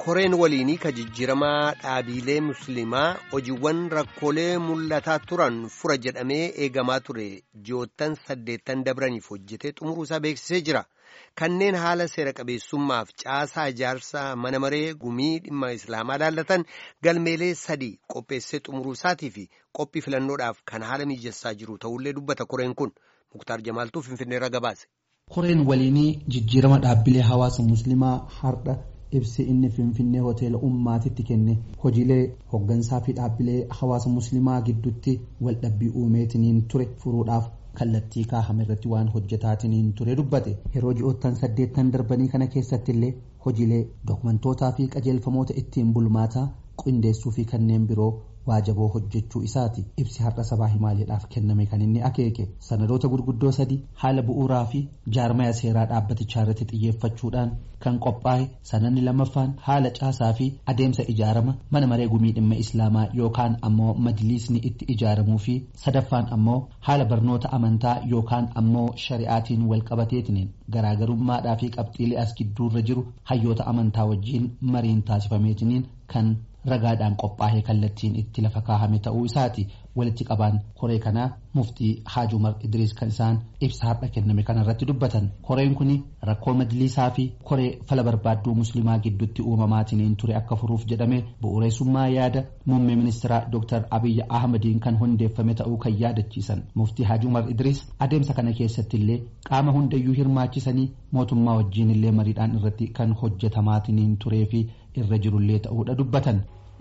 koreen waliinii ka jijjiramaa dhaabilee musliimaa hojiiwwan rakkoolee mul'ataa turan fura jedhamee eegamaa ture ji'oottan saddeettan dabraniif hojjetee xumuruusaa beeksisee jira. Kanneen haala seera qabeessummaaf caasaa ijaarsaa mana maree gumii dhimma islaamaa laallatan galmeelee sadii qopheessee xumuruusaatii fi qophii filannoodhaaf kan haala mijessaa jiru ta'ullee dubbata koreen kun muktaar jamaaltuu finfinneerra gabaase. Koreen waliinii jijjiirama dhaabbilee hawaasa musliimaa har'a ibsi inni finfinnee hoteela ummaatitti kenne hojiilee hoggansaa fi dhaabbilee hawaasa musliimaa gidduutti waldhabbii uumeetiniin ture furuudhaaf kallattii kaahame irratti waan hojjetaatiniin ture dubbate yeroo ji'oottan saddeettan darbanii kana keessatti illee hojiilee dookumantootaa fi qajeelfamoota ittiin bulmaataa qindeessuu fi kanneen biroo waajaboo hojjechuu isaati ibsi har'a sabaa himaaleedhaaf kenname kan inni akeeke sanadoota gurguddoo sadii haala bu'uuraa fi jaarmaya seeraa dhaabbatichaa irratti xiyyeeffachuudhaan kan qophaa'e sanadni lammaffaan haala caasaa fi adeemsa ijaarama mana maree gumii dhimma islaamaa yookaan ammoo majliisni itti ijaaramuu fi sadaffaan ammoo haala barnoota amantaa yookaan ammoo shari'aatiin walqabateetiniin garaagarummaadhaa fi qabxiilee as gidduurra jiru hayyoota amantaa wajjiin mariin taasifameetiniin kan ragaadhaan qophaa'ee kallattiin itti lafa kaahame ta'uu isaati walitti qabaan koree kanaa muftii haaj umar idriis kan isaan ibsa har'a kenname kanarratti dubbatan koreen kun rakkoo majliisaa fi koree fala barbaadduu musliimaa gidduutti uumamaatiniin ture akka furuuf jedhame bu'uureessummaa yaada muummee ministeeraa dr abiyyi ahmadiin kan hundeeffame ta'uu kan yaadachiisan muftii haaj umar idriis adeemsa kana keessatti illee qaama hundayyuu hirmaachisanii mootummaa wajjiin illee mariidhaan irratti kan hojjetamaatiniin turee fi irra jirullee ta'uudha dubbatan.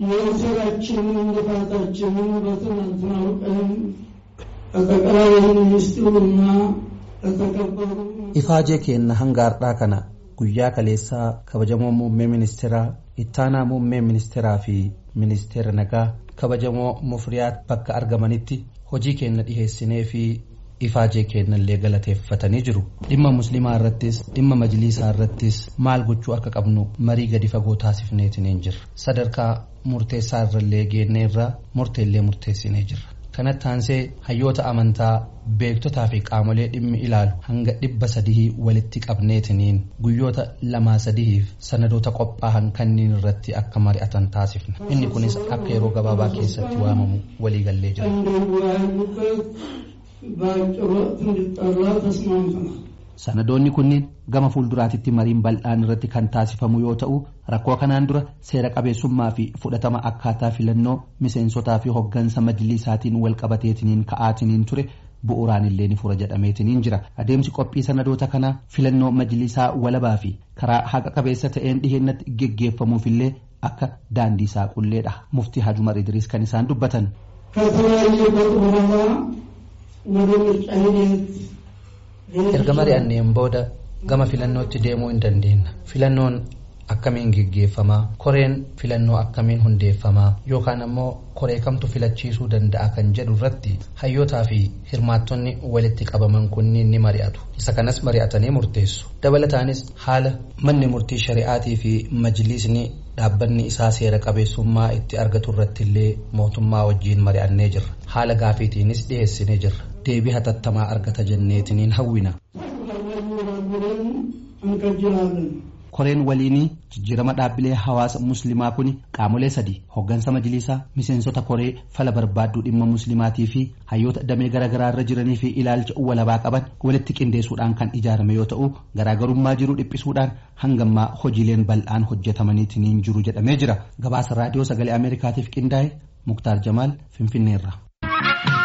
የስራችንን ልፋታችንን በትናንትናው ቀን ለጠቅላይ ሚኒስትሩና ለተከበሩ ifaajee keenna hanga har'aa kana guyyaa kaleessaa kabajamoo muummee ministeeraa ittaanaa muummee ministeeraa fi ministeera nagaa kabajamoo mufriyaat bakka argamanitti hojii keenna dhiheessinee fi ifaajee kennallee galateeffatanii jiru dhimma musliimaa irrattis dhimma majliisaa irrattis maal gochuu akka qabnu marii gadi fagoo taasifneetiniin jirra sadarkaa murteessaa irrallee geennee irraa murteellee murteessinee jirra kanatti aansee hayyoota amantaa beektotaa fi qaamolee dhimmi ilaalu hanga dhibba sadii walitti qabneetiniin guyyoota lamaa sadiif sanadoota qophaa'an kanneen irratti akka mari'atan taasifna inni kunis akka yeroo gabaabaa keessatti waamamu waliigallee jira. በአጭር ወቅት እንዲጠራ ተስማምተናል። sanadoonni kunniin gama fuulduraatitti mariin bal'aan irratti kan taasifamu yoo ta'u rakkoo kanaan dura seera qabeessummaa fi fudhatama akkaataa filannoo miseensotaa fi hoggansa majliisaatiin walqabateetiniin ka'aatiniin ture bu'uuraan illee ni fura jedhameetiniin jira adeemsi qophii sanadoota kanaa filannoo majliisaa walabaa fi karaa haqa qabeessa ta'een dhiheenatti geggeeffamuufillee akka daandii saaqulleedha muftii hajumar idriis kan isaan dubbatan. ከተለያየበት በኋላ ወደ ምርጫ ሂደት erga mari'anneen booda gama filannootti deemuu hin dandeenna filannoon akkamiin geggeeffamaa koreen filannoo akkamiin hundeeffamaa yookaan ammoo koree kamtu filachiisuu danda'a kan jedhu irratti hayyootaa fi hirmaattonni walitti qabaman kunniin ni mari'atu isa kanas mari'atanii murteessu dabalataanis haala manni murtii shari'aatii fi majliisni dhaabbanni isaa seera qabeessummaa itti argatu irratti illee mootummaa wajjiin mari'annee jirra haala gaafiitiinis dhiyeessinee jirra deebii hatattamaa argata jenneetiniin hawwina. koreen waliinii jijjiirama dhaabbilee hawaasa musliimaa kun qaamolee sadii hoggansa majliisaa miseensota koree fala barbaadduu dhimma musliimaatii fi hayyoota damee garaagaraa irra jiranii fi ilaalcha walabaa qaban walitti qindeessuudhaan kan ijaarame yoo ta'u garaagarummaa jiru dhiphisuudhaan hangammaa hojiileen bal'aan hojjetamaniitiin jiru jedhamee jira gabaasa raadiyoo sagalee ameerikaatiif qindaa'e muktaar jamaal finfinneerra.